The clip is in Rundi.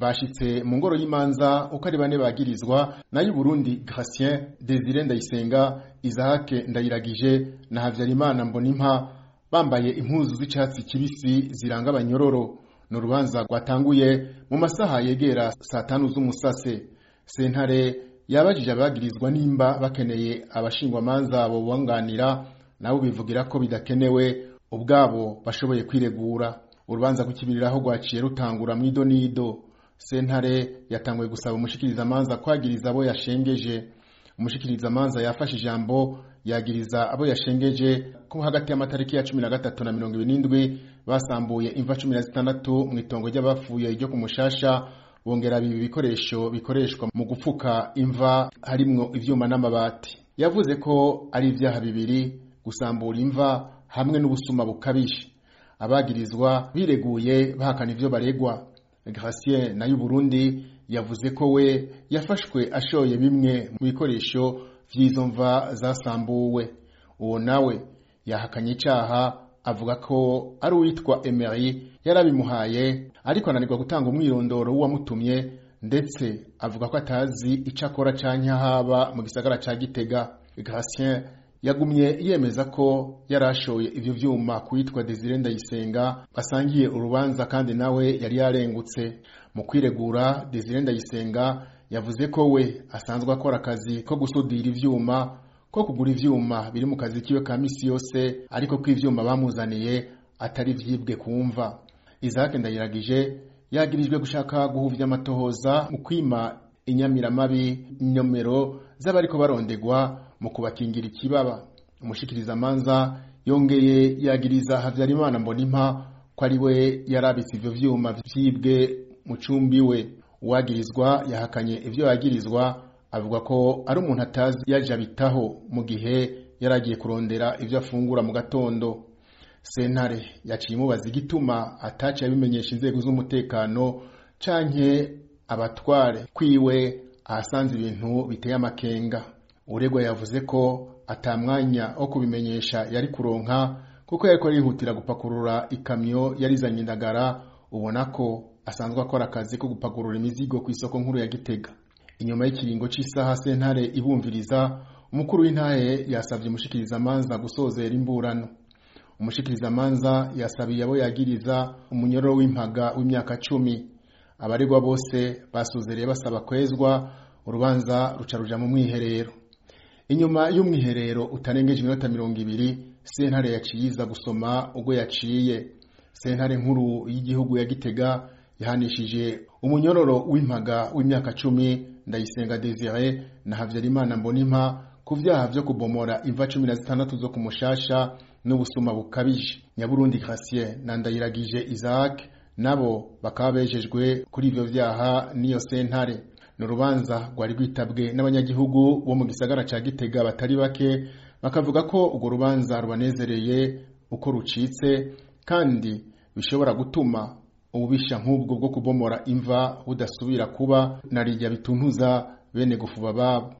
bashitse mu ngoro y'imanza uko ari bane bagirizwa nayo Burundi Gratien Desire Ndayisenga Isaac Ndayiragije na Havyarimana Mbonimpa bambaye impuzu z'icatsi kibisi ziranga abanyororo ni urubanza rwatanguye mu masaha yegera saa tanu z'umusase sentare yabajije abagirizwa nimba bakeneye abashingwamanza bo bunganira nabo bivugira ko bidakenewe ubwabo bashoboye kwiregura urubanza rw'ikibiriraho rwaciye rutangura mu idonido sentare yatanguye gusaba umushikirizamanza kwagiriza abo yashengeje umushikirizamanza yafashe ijambo yagiriza abo yashengeje ko hagati y'amatariki ya cumi na gatatu na mirongo ibiri n'indwi basambuye imva cumi na zitandatu mu itongo ry'abapfuye ryo ku mushasha bongera bibi bikoresho bikoreshwa mu gupfuka imva harimwo ivyuma n'amabati yavuze ko ari ivyaha bibiri gusambura imva hamwe n'ubusuma bukabije abagirizwa bireguye bahakana ivyo baregwa Gratien nayo Burundi yavuze ko we yafashwe ashoye bimwe mu bikoresho vy'izo mva zasambuwe uwo nawe yahakanye icaha avuga ko ari uwitwa Emery yarabimuhaye ariko ananirwa gutanga umwirondoro w'uwamutumye ndetse avuga ko atazi ico akora canke haba mu gisagara ca Gitega Gratien yagumye yemeza ko yarashoye ivyo vyuma kuwitwa Desire Ndayisenga basangiye urubanza kandi nawe yari yarengutse mu kwiregura Desire Ndayisenga yavuze ko we asanzwe akora akazi ko gusudira ivyuma ko kugura ivyuma biri mu kazi kiwe ka misi yose ariko ko ivyuma bamuzaniye atari vyibwe kumva Isaac Ndayiragije yagirijwe gushaka guhuvya amatohoza mu kwima inyamiramabi nomero z'abariko barondegwa mu kubakingira ikibaba umushikirizamanza yongeye yagiriza Havyarimana Mbonimpa ko ari we yarabitse ivyo vyuma vyibwe mu cumbi we uwagirizwa yahakanye ivyo yagirizwa avuga ko ari umuntu atazi yaje abitaho mu gihe yaragiye kurondera ivyo afungura mu gatondo sentare yaciye imubaza igituma ataciye abimenyesha inzego z'umutekano canke abatware kwiwe ahasanze ibintu biteye amakenga uregwa yavuze ko atamwanya wo kubimenyesha yari kuronka kuko yariko yihutira gupakurura ikamyo yarizanye indagara ubona ko asanzwe akora akazi ko gupakurura imizigo ku isoko nkuru ya Gitega inyuma y'ikiringo c'isaha sentare ibumviriza umukuru w'intahe yasavye umushikirizamanza gusozera imburano umushikirizamanza yasabiye abo yagiriza umunyororo w'impaga w'imyaka cumi abaregwa bose basozereye basaba kwezwa urubanza ruca ruja mu mwiherero inyuma y'umwiherero utarengeje iminota mirongo ibiri sentare yaciye iza gusoma ubwo yaciye sentare nkuru y'igihugu ya gitega yahanishije umunyororo w'impaga w'imyaka cumi ndayisenga desire na havyarimana mbonimpa ku vyaha vyo kubomora imva cumi na zitandatu zo ku mushasha n'ubusuma bukabije nyaburundi Gratien na ndayiragije Isaac nabo bakaba bejejwe kuri ivyo vyaha n'iyo sentare ni urubanza rwari rwitabwe n'abanyagihugu bo mu gisagara ca Gitega batari bake bakavuga ko urwo rubanza rubanezereye uko rucitse kandi bishobora gutuma ububisha nk'ubwo bwo kubomora imva budasubira kuba na rijya bituntuza bene gufuba babo